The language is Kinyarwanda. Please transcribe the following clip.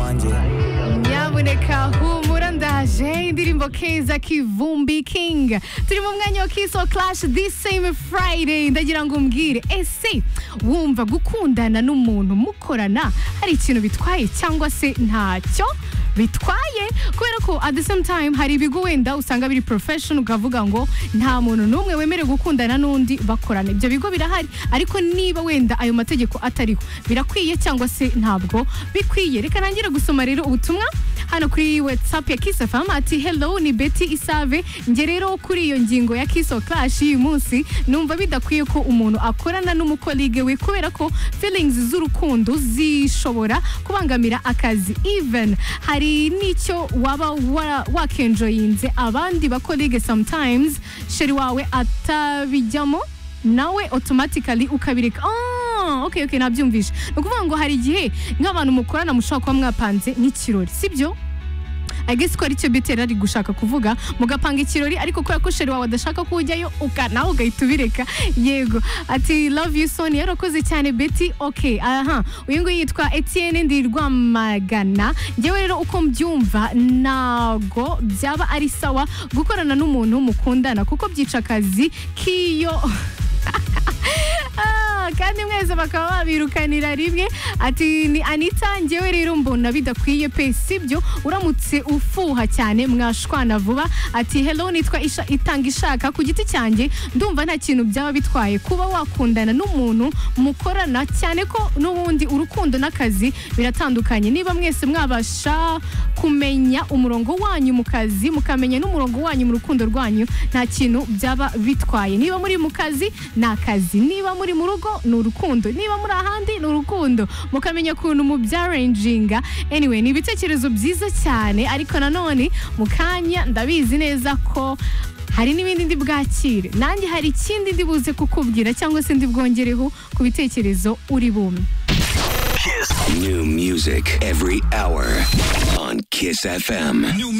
yanjye nyabuneka humura ndaje indirimbo keza kivumbi king turi mu mwanya wa kiso clash this same friday ndagira ngo umbwire ese wumva gukundana n'umuntu mukorana hari ikintu bitwaye cyangwa se ntacyo bitwaye kubera ko at the same time hari ibigo wenda usanga biri profession ukavuga ngo nta muntu n'umwe wemerewe gukundana n'undi bakorana ibyo bigo birahari ariko niba wenda ayo mategeko atariho birakwiye cyangwa se ntabwo bikwiye reka nangire gusoma rero ubutumwa hano kuri whatsapp ya kiss fm ati hello ni betty isave njye rero kuri iyo ngingo ya kiss or clash y'uyu munsi numva bidakwiye ko umuntu akorana n'umukolige we kubera ko feelings z'urukundo zishobora kubangamira akazi even hari n'icyo waba wara- wakenjoyinze abandi bakolige sometimes sheri wawe atabijyamo nawe automatically ukabireka Ah, okay okay nabyumvishe ni ukuvuga ngo hari igihe nk'abantu mukorana mushobora kuba mwapanze n'ikirori sibyo I guess ko aricyo bite yari ari gushaka kuvuga mugapanga ikirori ariko kubera ko sheri wawe adashaka ko ujyayo uka nawe ugahita ubireka yego ati love you son yarakoze cyane beti ok aha uyu nguyu yitwa etienne ndi rwamagana njyewe rero uko mbyumva ntago byaba ari sawa gukorana n'umuntu mukundana kuko byica akazi k'iyo Ah, kandi mwese bakaba babirukanira rimwe ati ni anita njyewe rero mbona bidakwiye pe sibyo uramutse ufuha cyane mwashwana vuba ati hello nitwa isha itanga ishaka ku giti cyanjye ndumva nta kintu byaba bitwaye kuba wakundana n'umuntu mukorana cyane ko n'ubundi urukundo n'akazi biratandukanye niba mwese mwabasha kumenya umurongo wanyu mu kazi mukamenya n'umurongo wanyu mu rukundo rwanyu nta kintu byaba bitwaye niba muri mu kazi ni akazi niba muri mu rugo ni urukundo niba muri ahandi ni urukundo mukamenya ukuntu mu byarenjinga anyway ni ibitekerezo byiza cyane ariko nanone mu kanya ndabizi neza ko hari n'ibindi ndi bwakire nanjye hari ikindi ndi buze kukubwira cyangwa se ndi bwongereho ku bitekerezo uri bumwe New music every hour on Kiss FM. New music.